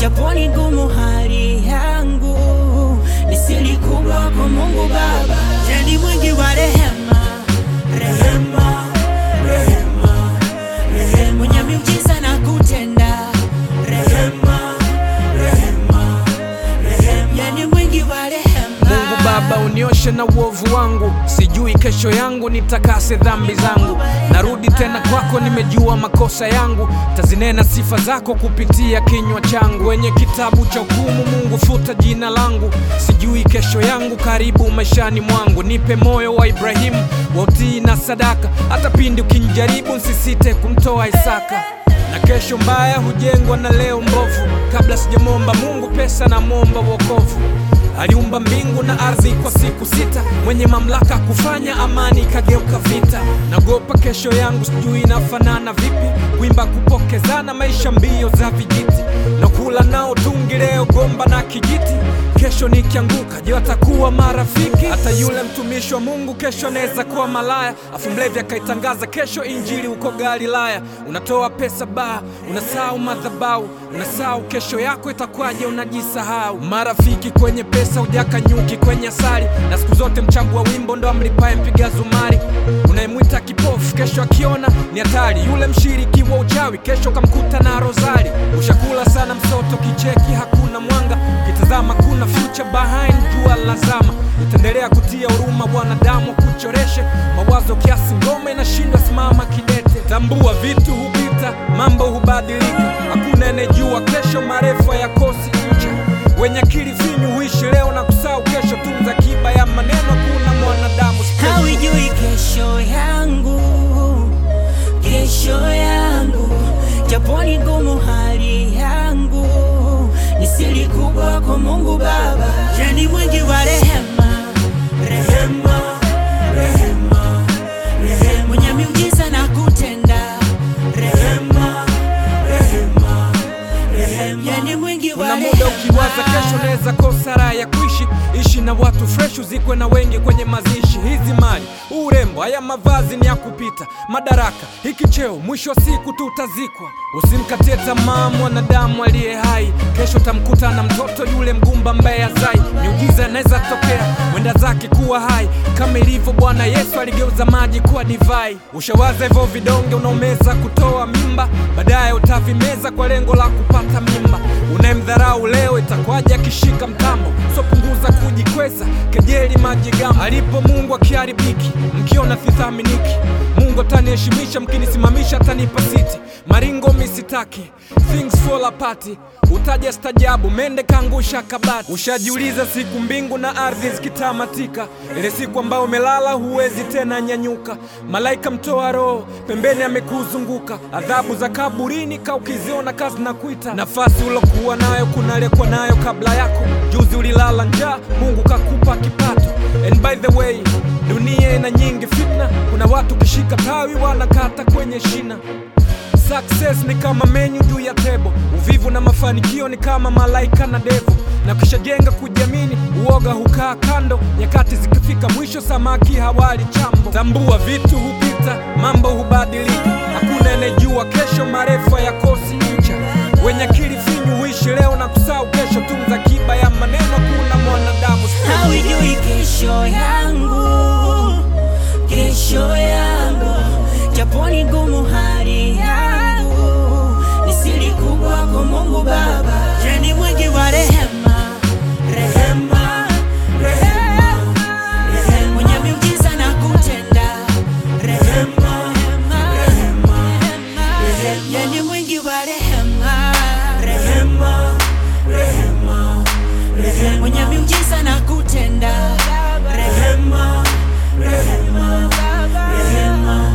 japo ni ngumu hali yangu, ni siri kubwa kwa Mungu Baba. Je, ni mwingi wa rehema, rehema, rehema, rehema, mwenye miujiza na kutenda rehema, rehema, rehema, ye ni mwingi wa rehema. Mungu Baba, unioshe na uovu wangu, sijui kesho yangu, nitakase dhambi zangu. Narudi tena kwako, nimejua makosa yangu, tazinena sifa zako kupitia kinywa changu. Wenye kitabu cha hukumu, Mungu futa jina langu, sijui kesho yangu, karibu maishani mwangu. Nipe moyo wa Ibrahimu wa utii na sadaka, hata pindi ukinijaribu, nsisite kumtoa Isaka na kesho mbaya hujengwa na leo mbovu. Kabla sijamwomba Mungu pesa, namwomba wokovu. Aliumba mbingu na ardhi kwa siku sita, mwenye mamlaka kufanya amani ikageuka vita. Nagopa kesho yangu, sijui inafanana vipi, kuimba kupokezana, maisha mbio za vijiti, na kula nao tungi leo gomba na kijiti. Kesho nikianguka, je, watakuwa marafiki? Hata yule mtumishi wa Mungu kesho anaweza kuwa malaya, afu mlevi akaitangaza kesho injili huko Galilaya. Unatoa pesa baa, unasahau madhabahu, unasahau kesho yako itakwaje, unajisahau. Marafiki kwenye pesa, ujaka nyuki kwenye asali, na siku zote mchagua wimbo ndo amlipaye mpiga zumari. Unayemwita kipofu kesho akiona ni hatari, yule mshiriki wa uchawi kesho kamkuta na rozari. Ushakula sana msoto, kicheki hakuna mwanga, kitazama kuna future behind jua lazama. Itaendelea kutia huruma wanadamu, kuchoreshe mawazo kiasi, ngoma inashindwa simama kidete. Tambua vitu hupita, mambo hubadilika, hakuna anayejua kesho, marefa ya kosi ncha. Wenye akili finyu huishi leo na kusahau kesho, tunza kiba ya maneno, kuna mwanadamu special. Hauijui kesho yangu, kesho yangu, japo ni ngumu hali yangu, ni siri kubwa kwa Mungu Baba. Je, ni mwingi wa rehema, rehema, rehema, rehema, mwenye miujiza na kutenda rehema, rehema, rehema, ye ni mwingi wa Kuna rehema. muda ukiwaza kesho naweza kosa raha ya kuishi, ishi na watu fresh, uzikwe na wengi kwenye mazishi. Hizi mali, urembo, haya mavazi ni ya kupita, madaraka, hiki cheo, mwisho wa siku tutazikwa. Usimkatie tamaa mwanadamu aliye hai, kesho tamkuta na mtoto yule mgumba ambaye azai. Miujiza inaweza tokea, mwenda zake kuwa hai, kama ilivyo Bwana Yesu aligeuza maji kuwa divai. Ushawaza hivyo vidonge unaomeza kutoa mimba, baadaye utavimeza kwa lengo la kupata mimba. Unayemdharau leo itakwaje akishika mtambo? So punguza kujikweza, kejeli majigambo. Alipo Mungu akiharibiki, mkiona sithaminiki. Mungu ataniheshimisha, mkinisimamisha atanipa siti. Maringo misitaki, things fall apart. Utaja stajabu, mende kaangusha kabati. Ushajiuliza siku mbingu na ardhi zikitamatika, ile siku ambayo umelala huwezi tena nyanyuka. Malaika mtoa roho pembeni amekuzunguka, adhabu za kaburini ka ukiziona kazi na kuita. Nafasi ulokuwa nayo kuna aliyekuwa nayo kabla yako. Juzi ulilala njaa, Mungu kakupa kipato. And by the way, dunia ina nyingi fitna, kuna watu kishika tawi wanakata kwenye shina. Success ni kama menyu juu ya tebo, uvivu na mafanikio ni kama malaika na devu. Na kishajenga kujiamini, uoga hukaa kando. Nyakati zikifika mwisho, samaki hawali chambo. Tambua vitu hupita, mambo hubadilika, hakuna anayejua kesho, marefa ya kosi ncha. Wenye akili finyu huishi leo na kusahau kesho, tunza kiba ya maneno, kuna mwanadamu special. Hauijui kesho yangu, kesho yangu, japo ni ngumu hali yangu, ni siri kubwa kwa Mungu Baba. Je, ni mwingi wa rehema, rehema, rehema, rehema, mwenye miujiza na kutenda rehema, rehema, rehema, ye ni mwingi wa rehema, rehema, rehema, rehema, mwenye miujiza na kutenda rehema, rehema, rehema